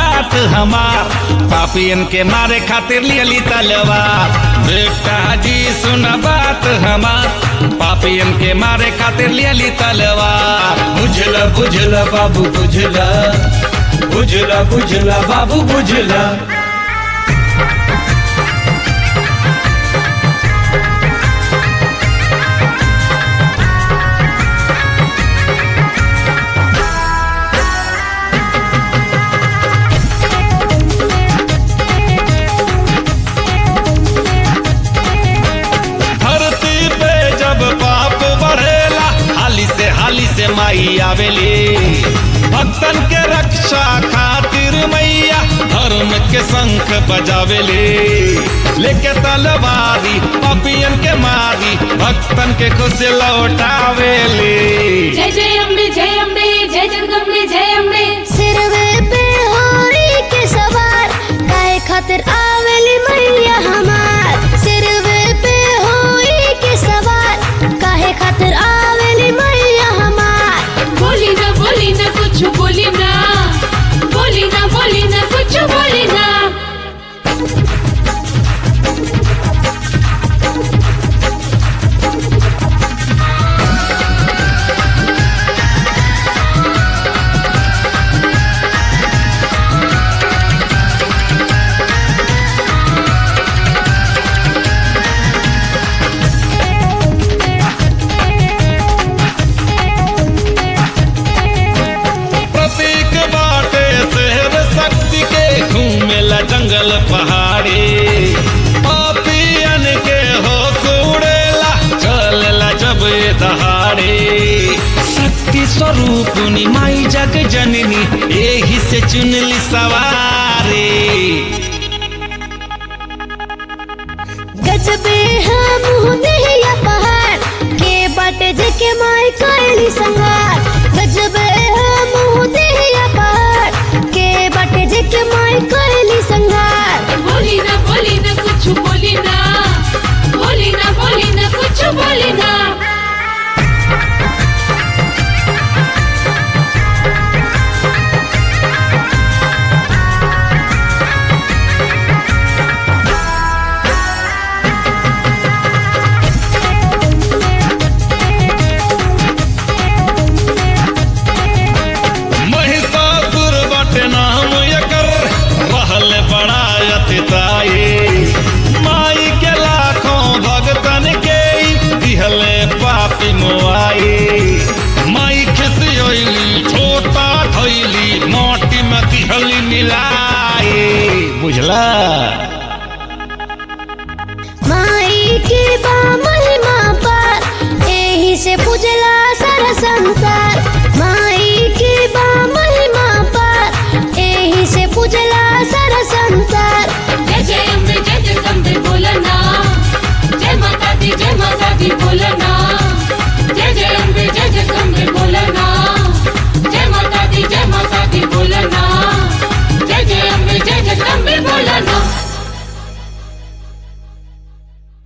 बात हमार पापियन के मारे खातिर लियली तलवार बेटा जी सुन बात हमार पापियन के मारे खातिर लियली तलवार बुझला बुझला बाबू बुझला बुझला बुझला बाबू बुझला धरती पे जब पाप बढ़ेला हाली से हाली से माई आवेली भक्तन के रक्षा खातिर मैया धर्म के शंख बजावेली लेके तलवारी पपियन के मारी भक्तन के खुश लौटावेली जय जय अम्बे जय अम्बे जय जगदम्बे जय अम्बे सिरवे पे होरी के सवार काहे खातिर आवेली मैया हमार सिरवे पे होरी के सवार काहे खातिर आवेली मैया हमार बोली ना बोली ना कुछ बोली ना बोली ना बोली ना कुछ बोली ना प्रतीक बाटे शहर शक्ति के घूमेला जंगल पहाड़ी पापियन के हो सुड़ेला चलेला जब ये दहाड़ी शक्ति स्वरूप माई जग जननी यही से चुनली सवारी गजबे हम हुनैया पहाड़ के बाटे जके माई कैली संगार गजबे हम हुनैया पहाड़ के बाटे जके माई कैली संगार बोली ना बोली ना कुछ बोली ना बोली ना बोली ना कुछ बोली ना महिषासुर बटे नाम एकर रहल बड़ा अतिताई माई के लाखों भगतन के दिहले पापी मोआई माई खिसियली छोटा थैली माटी में दिहली मिलाई बुझला